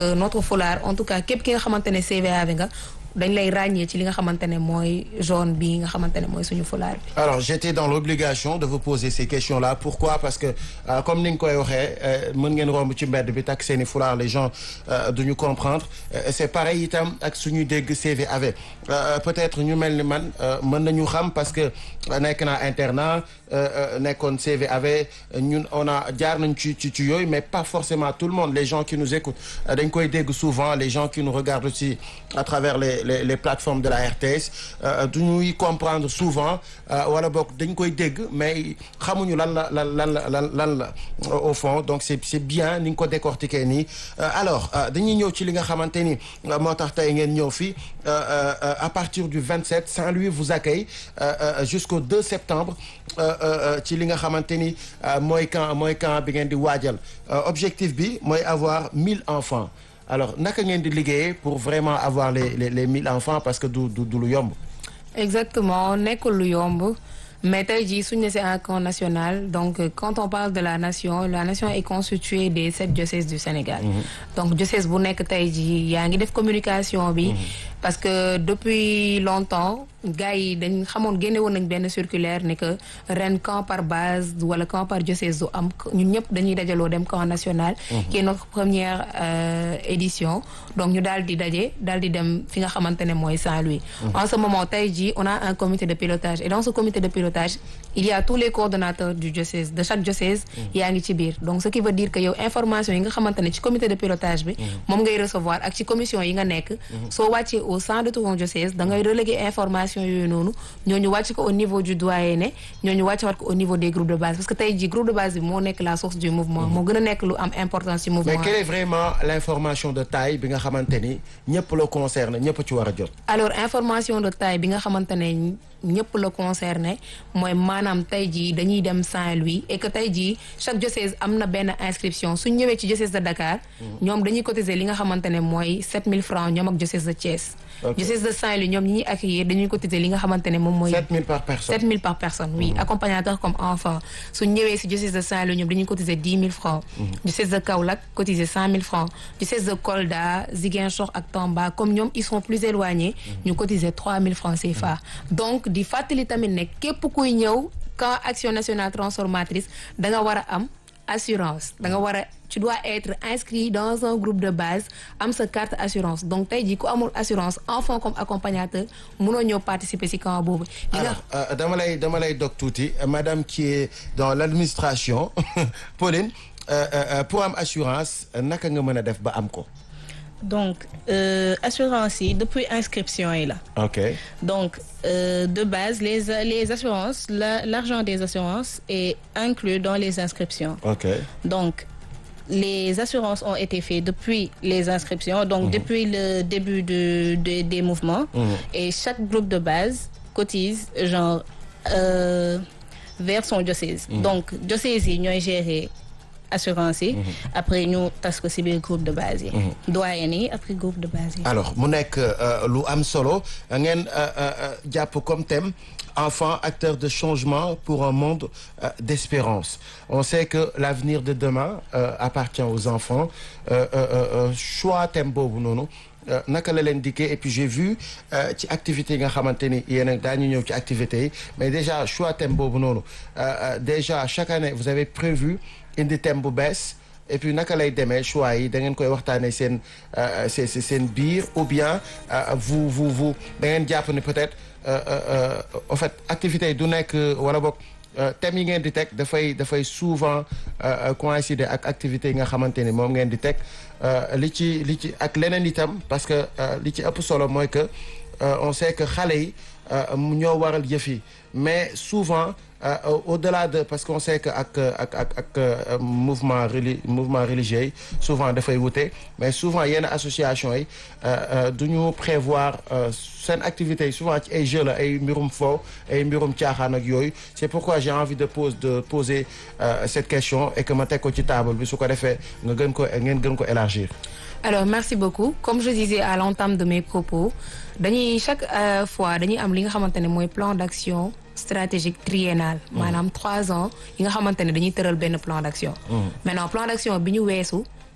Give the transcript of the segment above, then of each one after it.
notre foulard en tout cas képp ki nga xamante ne CVAV nga dañ lay ràññee ci li nga xamante ne mooy jaune bi nga xamante ne mooy suñu foulard bi. alors j'étais dans l'obligation de vous poser ces questions-là pourquoi parce que euh, comme ni nga koy waxee mën ngeen romb ci mbedd bi takk seeni foulard les gens euh, duñu comprendre euh, c'est pareil itam ak suñuy dégg CVAV peut-être ñu mel ni man mën nañu xam parce que nekk naa internat nekkoon CVAV ñun on a jaar nañ ci ci ci yooyu mais pas forcément tout le monde les gens qui nous écoutent dañ koy dégg souvent les gens qui nous regardent aussi à travers les les les plateformes de la RTS du ñuy comprendre souvent wala boog dañ koy dégg mais xamuñu lan la lan lan la lan lan la au fond donc c'est c'est bien ni nga ko décortiquer nii alors dañuy ñëw ci li nga xamante ni moo tax tey ngeen ñëw fii à partir du 27 Saint-Louis vous accueille jusqu'au 2 septembre ci li nga xamante ni mooy camp mooy camp bi ngeen di waajal objectif bi mooy avoir 1000 enfants alors naka ngeen di liggéeyee pour vraiment avoir les les les mille enfants parce que du du du lu yomb. exactement nekkul lu yomb mais tey jii suñu ne c'est un camp national donc quand on parle de la nation la nation est constituée des sept diocèses du Sénégal. donc diocèse bu nekk tey jii yaa ngi def communication bi. parce que depuis longtemps gars yi dañ xamoon génne woon nañ benn circulaire ne que ren camp par base wala camp par diocèse du am ñun ñëpp dañuy dajaloo dem camp national. qui est notre première euh, édition donc ñu daal di daje daal di dem fi nga xamante ne mooy Saint-Louis. en ce moment tey jii on a un comité de pilotage et dans ce comité de pilotage il y a tous les coordonnateurs du diocèse de chaque diocèse. yaa ngi ci biir donc ce qui veut dire que yow information yi nga xamante ne ci comité de pilotage bi. moom ngay recevoir ak ci commission yi nga nekk. soo wàccee au sein de ton diocèse da ngay reléguer information yooyu noonu ñooñu wàcc ko au niveau du doyenné ñooñu wàcc waat ko au niveau des groupes de base parce que tey jii groupe de base bi moo nekk la source du mouvement moo gën a nekk lu am importance ci mouvement mais quelle est vraiment l'information de taille bi nga xamante ni ñëpp la concerne ñëpp ci war a jot. alors information de taille bi nga xamante ne ñëpp la concerné mooy maanaam tey jii dañuy dem Saint-Louis et que tey jii chaque diocèse am na benn inscription suñ ñëwee ci diocèse de Dakar. ñoom dañuy cotiser li nga xamante ne mooy 7000 francs ñoom ak diocèse de Thiès. diocèse de Saint-Louis ñoom ñi ñuy accueillir dañuy cotiser li nga xamante ne moom mooy. 7000 par personne 7000 par personne oui accompagnateur comme enfant suñ ñëwee si diocèse de Saint-Louis ñoom dañuy cotiser 10 000 francs. diocèse de Kaolack cotiser 100 000 francs diocèse de Kolda Ziguinchor ak Tamba comme ñoom ils sont plus éloignés. ñu cotiser 3000 francs CFA. donc di fàttali tamit ne képp kuy ñëw camp action nationale transformatrice da nga war a am assurance da nga war a tu dois être inscrit dans un groupe de base am sa carte assurance donc tey jii ku amul assurance enfant comme accompagnateur mënoo ñëw participer ci camp boobu. alors dama lay dama lay dog tuuti madame qui est dans l'administration Pauline pour am assurance naka nga mën a def ba am ko. donc euh, assurance yi depuis inscription yi la. ok donc euh, de base les les assurances la l'argent des assurances est inclus dans les inscriptions. ok donc les assurances ont été faites depuis les inscriptions donc Mhm. depuis le début de, de- des mouvements. Mhm. et chaque groupe de base cotise genre euh, vers son diocèse. Mhm. donc diocèse yi ñooy gérer assurance yi. après ñu tas ko ci biir groupe de base yi. doyen yi après groupe de base yi. alors mu nekk euh, lu am solo ngeen euh, euh, jàpp comme thème enfants acteurs de changement pour un monde euh, d'espérance on sait que l'avenir de demain euh, appartient aux enfants euh, euh, euh, choix thème boobu noonu euh, naka la leen dikkee et puis j'ai vu euh, ci activités yi nga xamante ni yéen a daañu ñëw ci activités yi mais déjà choix thème boobu noonu euh, euh, déjà chaque année vous avez prévu indi thème bu bees et puis naka lay demee choix yi da ngeen koy waxtaanee seen euh, seen seen biir ou bien euh, vous vous vous da ngeen jàpp ne peut-être euh, euh, euh, en fait activités yi du nekk wala boog euh, thèmes yi ngeen di teg dafay dafay souvent euh, euh, coïncider ak activités yi nga xamante ni moom ngeen di teg euh, li ci li ci ak leneen itam parce que euh, li ci ëpp solo mooy que euh, on sait que xale yi euh, ñoo waral yëf yi mais souvent euh, au- au-delà de parce qu'on sait que ak ak ak ak euh, mouvement reli mouvement religieux yi souvent dafay wute mais souvent yenn association yi euh, euh, du ñu prévoir euh, seen activités yi souvent ci ay jeux la ay mbirum fo ay mbirum caaxaan ak yooyu c'est pourquoi j'ai envie de pose de poser euh, cette question et que ma teg ko ci table bi su ko defee nga gën ko ngeen gën ko élargir alors merci beaucoup comme je disais à l'entame de mes propos dañuy chaque euh, fois dañuy am li nga xamante ne mooy plan d'action stratégique triennal maanaam trois ans yi nga xamante ne dañuy tëral benn plan d'action maintenant plan d'action bi ñu weesu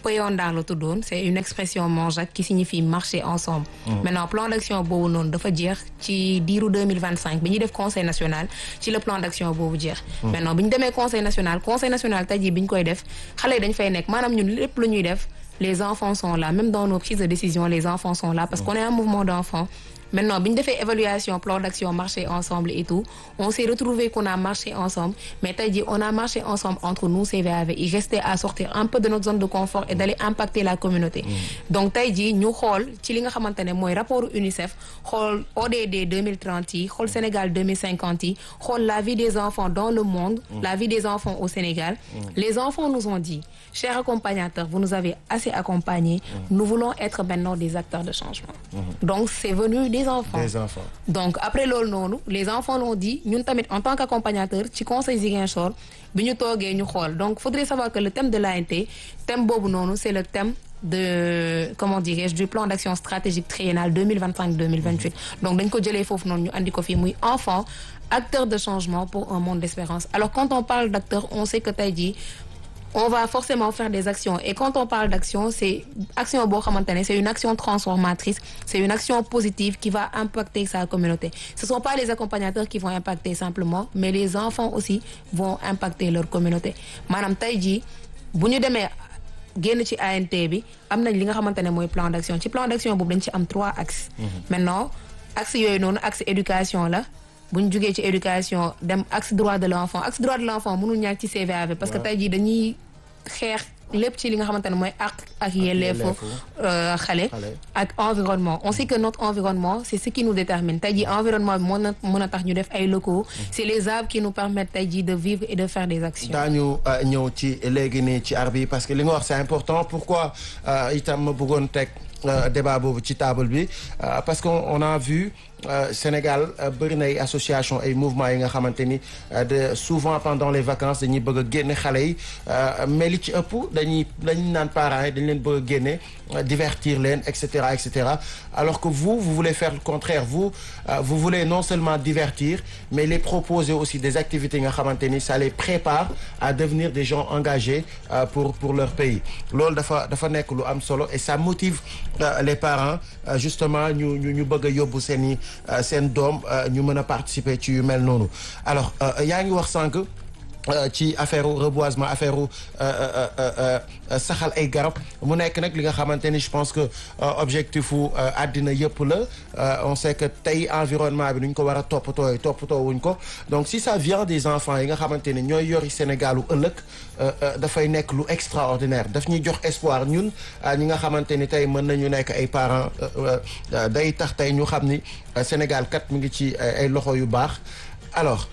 Poyondar la tuddoon c'est une expression manjac qui signifie marcher ensemble maintenant plan d'action boobu noonu dafa jeex ci diiru 2025 bi ñuy def conseil national ci le plan d'action boobu jeex maintenant bi ñu demee conseil national conseil national tey jii bi ñu koy def xale yi dañ fay nekk maanaam ñun lépp lu ñuy def les enfants sont là même dans nos prises de décision les enfants sont là parce qu'on est un mouvement d'enfants Maintenant, bi ñu defee évaluation plan d'action marché ensemble et tout on s'est retrouvé qu'on a marché ensemble mais tey jii on a marché ensemble entre nous CVAV il restait à sortir un peu de notre zone de confort et d'aller impacter la communauté donc tey jii ñu xool ci li nga xamante ne mooy rapport UNICEF xool ODD 2030 yi xool Sénégal 2050 yi xool la vie des enfants dans le monde la vie des enfants au Sénégal les enfants nous ont dit chers accompagnateurs vous nous avez assez accompagnés nous voulons être maintenant des acteurs de changement donc c'est venu des enfants des enfants donc après loolu noonu les enfants l'ont dit ñun tamit en tant qu'accompagnateur ci conseil Ziguinchor bi ñu toogee ñu xool donc faudrait savoir que le thème de l'ANT thème boobu noonu c'est le thème de comment dirais-je du plan d'action stratégique triennal 2025-2028 donc dañ ko jëlee foofu noonu ñu andi ko fii muy enfant acteur de changement pour un monde d'espérance alors quand on parle d'acteur on sait que tey jii on va forcément faire des actions et quand on parle d'action c'est action boo xamante ne c'est une action transformatrice c'est une action positive qui va impacter sa communauté ce sont pas les accompagnateurs qui vont impacter simplement mais les enfants aussi vont impacter leur communauté maanaam tey jii bu ñu demee génn ci ANT bi am nañ li nga xamante ne mooy plan d'action ci plan d'action boobu dañ ci am trois axes maintenant axe yooyu noonu axe éducation la bu ñu jugee ci éducation dem axe droit de l'enfant axe droit de l'enfant mënul ñàkk ci CVAV parce que tey jii dañuy xeex lépp ci li nga xamante ne mooy ak ak yelleefu xale ak environnement on sait que notre environnement c'est ce qui nous détermine tey jii environnement bi mën na mën a tax ñu def ay locaux c'est les arbres qui nous permettent tey jii de vivre et de faire des actions daañu ñëw ci léegi nii ci arbre yi parce que li nga wax c'est important pourquoi itam ma bëggoon teg débat boobu ci table bi parce que on a vu Sénégal bëri na ay association ay mouvements yi nga xamante ni de souvent pendant les vacances dañuy bëgg a génne xale yi mais li ci ëpp dañuy dañuy naan parents yi dañ leen bëgg a génne divertir leen et cetera et cetera alors que vous vous voulez faire le contraire vous vous voulez non seulement divertir mais les proposer aussi des activités nga xamante ni ça les prépare à devenir des gens engagés pour pour leur pays loolu dafa dafa nekk lu am solo et ça motive les parents justement ñu ñu ñu bëgg a yóbbu seen i seen doom ñu mën a participer ci yu mel noonu alors yaa ngi wax sànq ci affaire reboisement affaire saxal ay garab mu nekk nag li nga xamante ni je pense que objectif u àddina yëpp la on sait que tey environnement bi nu ñu ko war a toppatoo toppatoo wuñ ko donc si ça vient des enfants yi nga xamante ni ñooy yori Sénégal u ëllëg dafay nekk lu extraordinaire daf ñuy jox espoir ñun ñi nga xamante ni tey mën nañu nekk ay parents day tax tey ñu xam ni Sénégal kat mu ngi ci ay loxo yu baax alors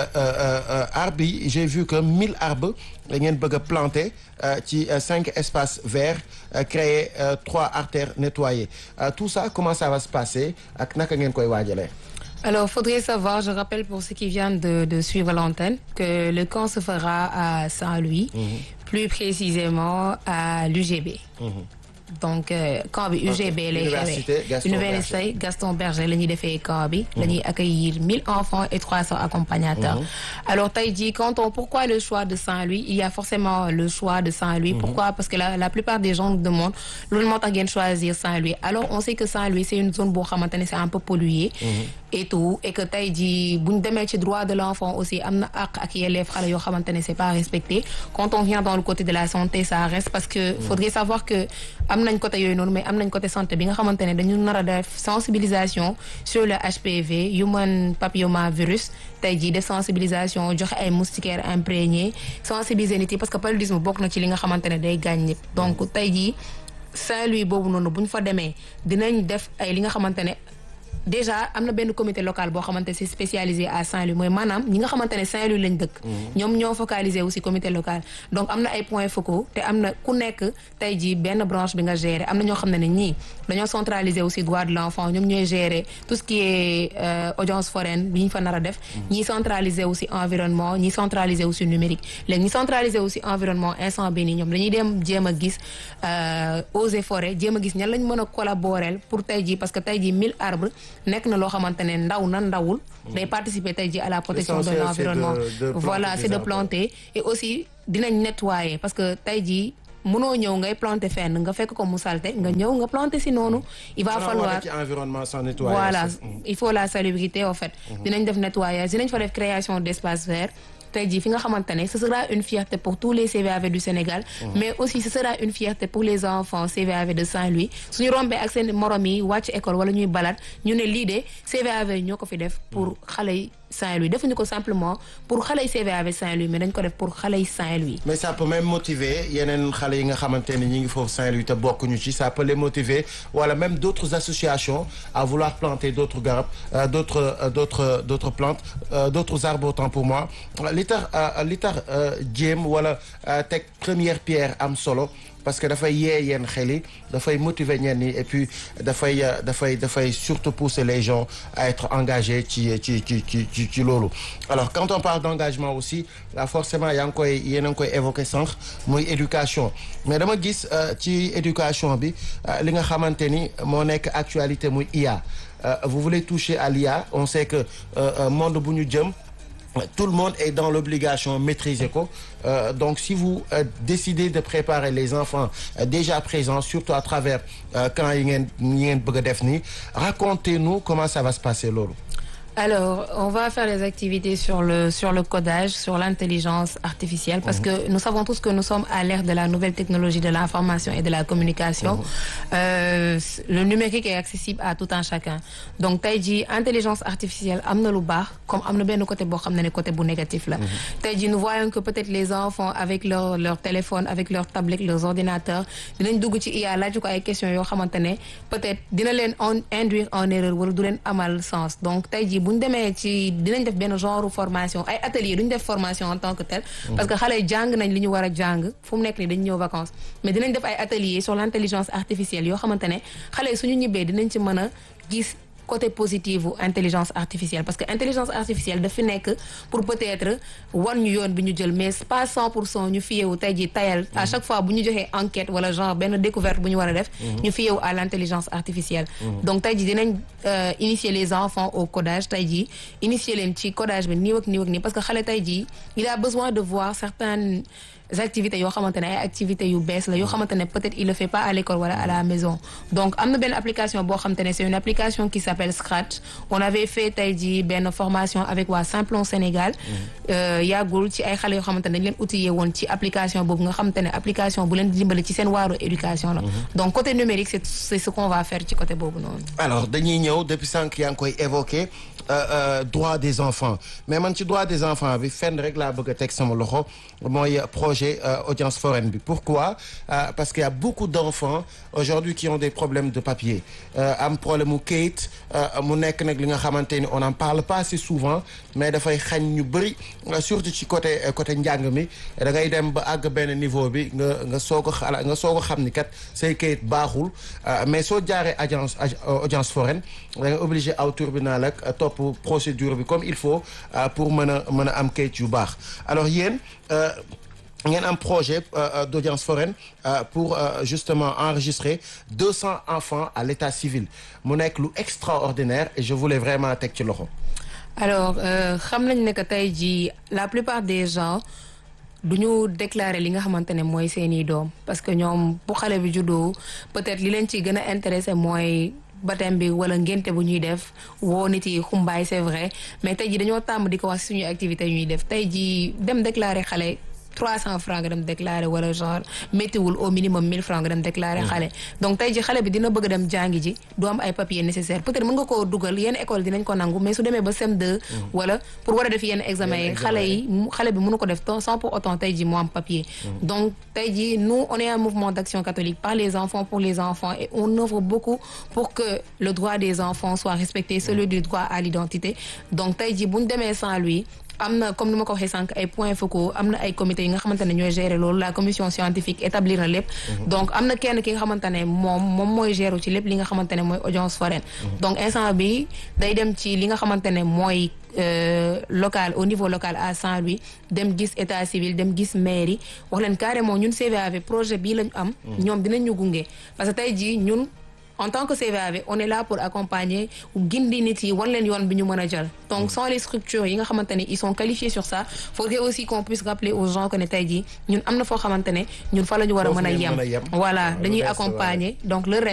arbres yi j'ai vu que 1000 arbres da ngeen bëgg a planter ci cinq espaces verts créer trois artères nettoyées tout ça comment ça va se passer ak naka ngeen koy waajalee. Alors, faudrait savoir, je rappelle pour ceux qui viennent de, de suivre l'antenne, que le camp se fera à Saint-Louis, mmh. plus précisément à l'UGB. Mmh. donc camp bi UGB lay xewee université Gaston Berger la ñuy defee camp bi la ñuy accueillir mille enfants et trois cents accompagnateurs alors tey jii quand on pourquoi le choix de Saint-Louis il y a forcément le choix de Saint-Louis pourquoi parce que la la plupart des gens nous demandent loolu moo tax ngeen choisir Saint-Louis alors on sait que Saint-Louis c'est une zone boo xamante ne c'est un peu pollué et tout et que tey jii bu ñu demee ci droit de l'enfant aussi am na àq ak yelleef xale yoo xamante ne c'est pas respecté quand on vient dans le côté de la santé ça reste parce que faudrait savoir que am nañ côté yooyu noonu mais am nañ côté santé bi nga xamante ne dañu nar a def sensibilisation sur le HPV human papillomavirus tey jii def sensibilisation joxe ay moustiquaires imprégnés sensibiliser nit yi parce que paludisme bokk na ci li nga xamante ne day gaañ nit donc tey jii Saint-Louis boobu noonu bu ñu fa demee dinañ def ay li nga xamante ne déjà am na benn comité local boo xamante c'est spécialisé à Saint-Louis mooy maanaam ñi nga xamante ne Saint-Louis lañ dëkk ñoom ñoo focalisé aussi comité local donc am na ay points focaux te am na ku nekk tey jii benn branche bi nga gérer am na ñoo xam ne ne ñii dañoo centraliser aussi droit de l'enfant ñoom ñooy gérer tout ce qui est audience foraine bi ñu fa nar a def ñii centraliser aussi environnement ñii centraliser aussi numérique léegi ñi centraliser aussi environnement instant bi nii ñoom dañuy dem jéem a gis eaux et forêts jéem a gis ñan lañ mën a collaborer pour tey jii parce que tey jii 1000 arbres nekk na loo xamante ne ndaw na ndawul day participer tey jii à la protection de l'environnement voilà c'est de planter et aussi dinañ nettoyer parce que tey jii mënoo ñëw ngay planter fenn nga fekk ko mu salte nga ñëw nga planter si noonu il va Xanaa falloir wane ci environnement sans nettoyage. voilà Mm. il faut la salubrité en fait dinañ def nettoyage dinañ fa def création d'espace vert tey jii fi nga xamante ne ce sera une fierté pour tous les CVAV du Sénégal mais aussi ce sera une fierté pour les enfants CVAV de Saint-Louis suñu rombee ak seen morom yi wàcc école wala ñuy balade ñu ne lii de CVAV ñoo ko fi def pour xale yi Saint-Louis defuñu ko simplement pour xale yi CVAV Saint-Louis mais dañ ko def pour xale yi Saint-Louis mais ça peut même motiver yeneen xale yi nga xamante ne ñi ngi foofu Saint-Louis te bokkuñu ci ça peut les motiver wala même d'autres associations à vouloir planter d'autres garab euh, d'autres euh, d'autres d'autres plantes euh, d'autres arbres autant pour moi li tax euh, li tax euh, jéem wala euh, teg première pierre am solo parce que dafay yee yenn xel yi dafay motiver ñenn ñi et puis dafay euh, dafay dafay surtout pousser les gens à être engagés ci ci ci ci ci ci loolu alors quand on parle d'engagement aussi là forcément yaa ngi koy yéen a ngi koy évoquer sànq muy éducation mais dama gis euh, ci éducation bi euh, li nga xamante ni moo nekk actualité muy IA Euh, vous voulez toucher à l'IA on sait que euh, euh, monde bu ñu jëm tout le monde est dans l'obligation maîtriser ko Euh, donc si vous euh, décidez de préparer les enfants euh, déjà présents surtout à travers euh, camp yi ngeen yi ngeen bëgg a def nii racontez-nous comment ça va se passer loolu Alors, on va faire des activités sur le, sur le codage, sur l'intelligence artificielle, parce que nous savons tous que nous sommes à l'ère de la nouvelle technologie de l'information et de la communication. Euh, le numérique est accessible à tout un chacun. Donc, tey jii intelligence artificielle am na lu baax comme am na benn côté boo xam ne ne côté bu négatif la. tey jii nous voyons que peut-être les enfants avec leur leur téléphone, avec leur tablette, leurs ordinateurs, dinañ dugg ci IA laaj ko ay questions yoo xamante ne peut-être dina leen en induire en erreur wala du leen amal sens. Donc tey jii bu ñu demee ci dinañ def benn genre formation ay atelier duñ def formation en tant que tel parce que xale yi jàng nañ li ñu war a jàng fu mu nekk nii dañ ñëw vacances mais dinañ def ay atelier sur l'intelligence artificielle yoo xamante ne xale yi suñu ñibbee dinañ ci mën a gis côté positif u intelligence artificielle parce que intelligence artificielle daf fi nekk pour peut-être wan ñu yoon bi ñu jël mais pas 100 pour cent ñu fiyewu tey jii tayal à chaque fois bu ñu joxee enquête wala genre benn découverte bu ñu war a def ñu fiyewu à l'intelligence artificielle donc tey jii dinañ euh, initier les enfants au codage tey jii initier leen ci codage bi nii ak nii ak nii parce que xale tey jii il a besoin de voir certaines activités yoo xamante ne ay activités yu bees la yoo xamante ne peut-être il le fait pas à l'école wala à la maison donc am na benn application boo xamante ne c'est une application qui s'appelle Scratch on avait fait tey jii benn formation avec waa Simplon Sénégal euh, yàggul ci ay xale yoo xamante ne dañ leen outillé woon ci application boobu nga xamante ne application bu leen di dimbali ci seen waaru éducation la donc côté numérique c'est c'est ce qu'on va faire ci côté boobu noonu alors dañuy ñëw depuis sànq yaa ngi koy évoquer euh, euh, droit des enfants mais man ci droit des enfants bi fenn rek laa bëgg a teg sama loxo mooy projet euh, audience foraine bi pourquoi Euh, parce qu'il y a beaucoup d'enfants aujourd'hui qui ont des problèmes de papier Euh, am problème mu kayit euh, mu nekk nag li nga xamante ni on en parle pas assez souvent mais dafay xañ ñu bëri euh, surtout ci côté euh, côté njàng mi da ngay dem ba àgg benn niveau bi nga nga soog a xala nga soog a xam ni kat say kayit baaxul euh, mais soo jaaree agence ag- audience foraine da nga obligé aw tribunal ak euh, topp procédure bi comme il faut euh, pour mën a mën a am kayit yu baax alors yéen euh, ngeen am projet euh, euh, d'audience foraine euh, pour euh, justement enregistrer 200 enfants à l'état civil mu nekk lu extraordinaire et je voulais vraiment teg ci loxo. alors euh, xam nañ ne que tey jii la plupart des gens du ñu déclarer li nga xamante ne mooy seeni doom parce que ñoom bu xale bi juddoo peut-être li leen ci gën a intéressé mooy baptême bi wala ngénte bu ñuy def woo nit yi xumbaay c'est vrai mais tey jii dañoo tàmm di ko wax suñuy activités yu ñuy def tey jii dem déclarer xale 300 francs nga dem déclarer wala genre méttiwul au minimum 1000 francs nga dem déclarer xale donc tey ji xale bi dina bëgg dem jàngi ji du am ay papiers nécessaires peut-être mën nga koo dugal yenn école dinañ ko nangu mais su demee ba CM2 wala pour war a def yenn examen yi xale yi mu- xale bi mënu ko def tant- sans pour autant tey ji mu am papier donc tey ji nous on est un mouvement d'action catholique par les enfants pour les enfants et on œuvre beaucoup pour que le droit des enfants soit respecté celui du droit à l'identité donc tey ji bu ñu demee sans lui am na comme ni ma ko waxee sànq ay points focaux am na ay comités yi nga xamante ne ñooy gérer loolu la commission scientifique établir na lépp donc am na kenn ki nga xamante ne moom moom mooy gérer ci lépp li nga xamante ne mooy audience foraine donc instant bi day dem ci li nga xamante ne mooy euh, local au niveau local à Saint-Louis dem gis état civil dem gis mairie wax leen carrément ñun CVAV projet bii lañu am ñoom dinañ ñu gunge parce que tey jii ñun en tant que CVAV on est là pour accompagner gindi nit yi wan leen yoon bi ñu mën a jël donc sans les structures yi nga xamante ne ils sont qualifiés sur ça faudrait aussi qu'on puisse rappeler aux gens que ne tey jii ñun am na foo xamante ne ñun fa la ñu war a Foofu mën a ngeen mën a yem. yem voilà Waaw, dañuy lu bees, accompagner donc le